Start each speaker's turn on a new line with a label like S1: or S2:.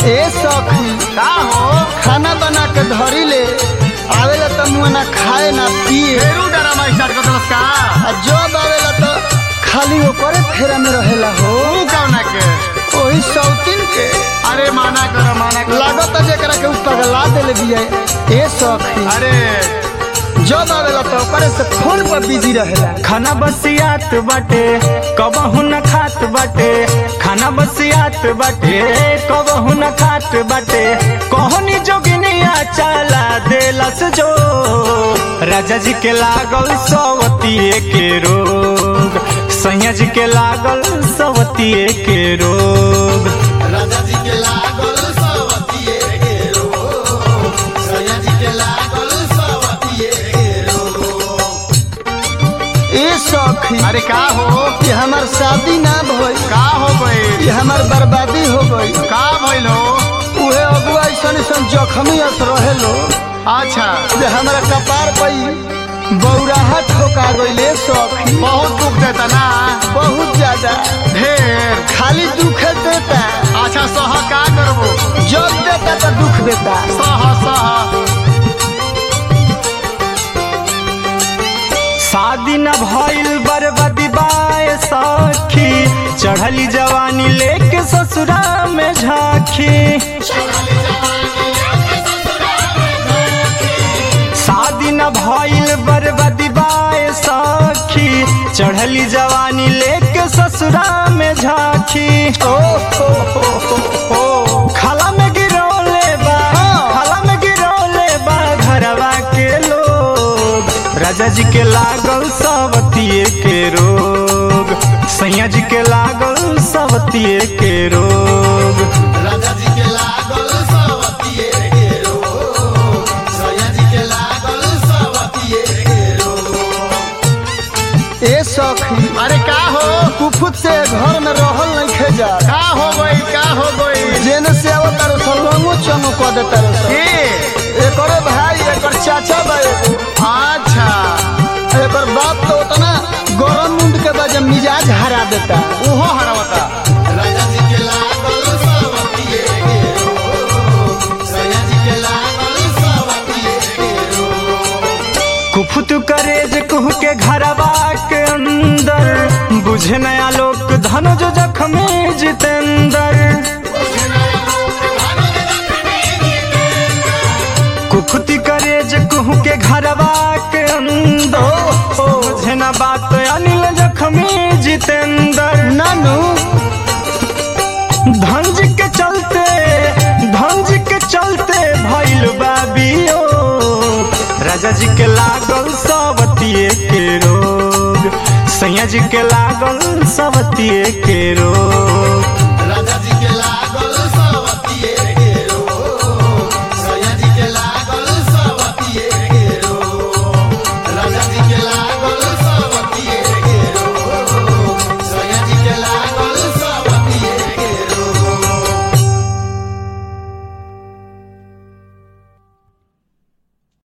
S1: ए सखी
S2: का हो
S1: खाना बना के धरी ले आवेला त मुआ ना खाए ना पिए
S2: फेरू डरामा स्टार्ट कर दलस का
S1: आ जब आवेला त खाली ओकरे फेरा में रहेला हो
S2: तू कौना के
S1: ओही सौतीन के
S2: अरे माना कर माना कर
S1: लागत जेकरा के उ पगला देले बिया ए सखी
S2: अरे
S1: जब आवेला त ओकरे से फोन पर बिजी रहेला
S3: खाना बसियात बाटे कबहू न खात बाटे खाना बसियात बाटे कबहू न खात बाटे कहनी जोगिनिया चला देलस जो राजा जी के लागल सवतिये के रोग सैया जी के लागल सवतिये के रोग
S4: राजा जी के लागल सवतिये के रोग सैया जी के लागल सवतिये के रोग
S1: ए सखी
S2: अरे का हो
S1: ये हमार शादी ना भइल
S2: का हो गई
S1: ये हमार बर्बादी हो गई
S2: का भइल हो
S1: उहे अगुआ ऐसन ऐसन जखमी अस रहेलो
S2: अच्छा
S1: जे हमरा कपार पई बौराहा ठोका गइले सखी
S2: बहुत दुख देता ना
S1: बहुत ज्यादा
S2: ढेर
S1: खाली दुख देता
S2: अच्छा सह का करबो
S1: जब देता तो दुख देता
S2: सह सह
S3: शादी न भइल बर्बादी बाए सखी चढ़ली जवानी लेके ससुरा में झांकी शादी न भइल बर्बादी बाए सखी चढ़ली जवानी लेके ससुरा में झांकी
S1: ओ हो हो हो हो
S3: खाला में गिरौले बा खाला में गिरौले बा घरवा के लोग राजा जी के लागल सवतिये के रोग सैया जी के लागल सवतिये के रोग
S4: राजा जी के लागल सवतिये के रोग सैया जी के लागल सवतिये के रोग
S1: ए सखी
S2: अरे का हो
S1: कुफुत से घर में रहल नहीं खेजा
S2: का हो गई का हो गई
S1: जेने से आवत तारो सलवंगो चमो क देता रे
S2: के
S1: एकरे भाई एकर चाचा बा एगो
S2: अच्छा
S1: एकर बाप तो उतना गरम मुंड के बजे मिजाज हरा देता
S2: उहो हरवता
S4: राजा जी के लागल सवतिये के रोग सैया जी के लागल सवतिये के रोग
S3: कुफुत करेज कुह के घरवा के अंदर बुझे नया लोक धन जो जख्मी जितेंद्र कुफुती करेज कुह के घरवा के अंदर बुझे न बात अनिल जख्मी जितेंद्र
S1: नानू
S3: धंज के चलते धंज के चलते भइल बाबियो राजा जी के लागल सवतिये के रोग सैया जी के लागल सवतिये के रोग